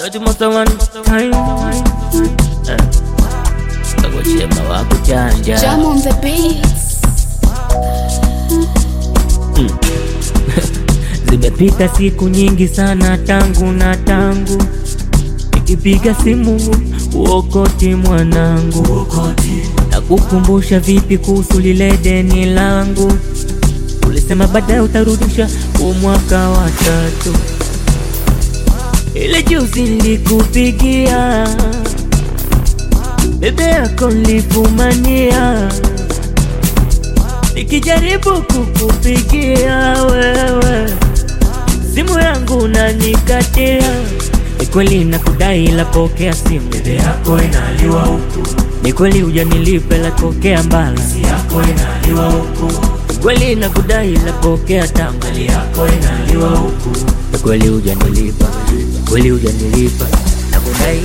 Ati most of one time Kagochema wa kuchanja Jam on the beats. Zimepita siku nyingi sana tangu na tangu Nikipiga simu uokoti mwanangu na kukumbusha vipi kuhusu lile deni langu Ulisema baadaye utarudisha huu mwaka wa tatu Ile juzi nilikupigia bebe yako nilifumania Nikijaribu kukupigia wewe simu yangu unanikatia. Ni kweli nakudai, la pokea simu Bebe yako inaliwa huku, ni kweli hujanilipa, la pokea mbala. si yako inaliwa huku, Ni kweli nakudai, la pokea tanga. mali yako inaliwa huku, Ni kweli hujanilipa, ni kweli hujanilipa, nakudai.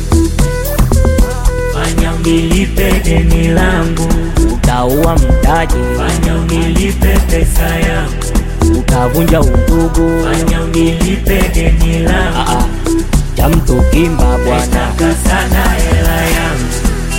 fanya unilipe deni langu, Utaua mtaji, fanya unilipe pesa yangu, utavunja undugu. fanya unilipe deni Ah, langu, ah, cha mtu kimba bwana. nataka sana hela yangu.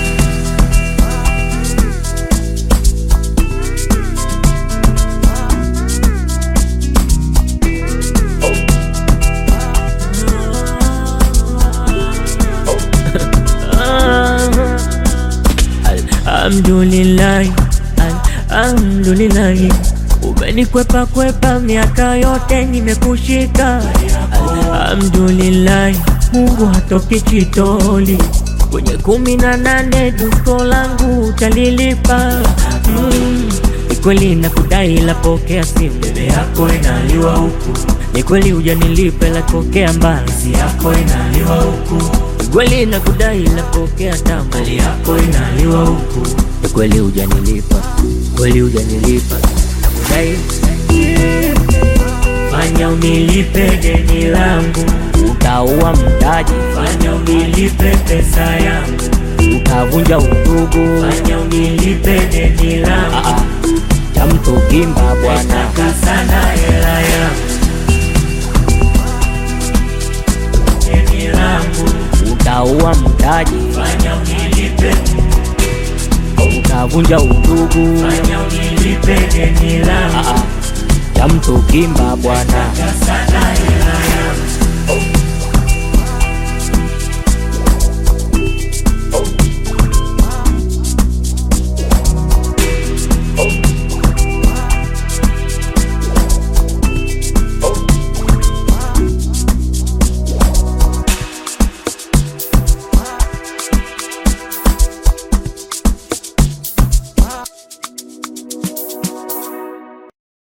Alhamdulillah, alhamdulillah, umenikwepa kwepa miaka yote nimekushika. Alhamdulillah, Mungu hatoki chitoli kwenye kumi na nane dusko langu utalilipa. Mm, ni kweli nakudai, la pokea simu. Bebe yako inaliwa huku, Ni kweli hujanilipa, la pokea mbali. si yako inaliwa huku, Ni kweli nakudai, la pokea tamu. mali yako inaliwa huku, Ni kweli hujanilipa, kweli hujanilipa, nakudai. fanya unilipe deni langu, Utaua mtaji, fanya unilipe pesa yangu, utavunja undugu. fanya unilipe deni Ah, langu, ah, cha mtu kimba bwana. nataka sana hela yangu, deni langu, Utaua mtaji, fanya unilipe, utavunja undugu. fanya unilipe deni Ah, langu, ah, cha mtu kimba bwana. nataka sana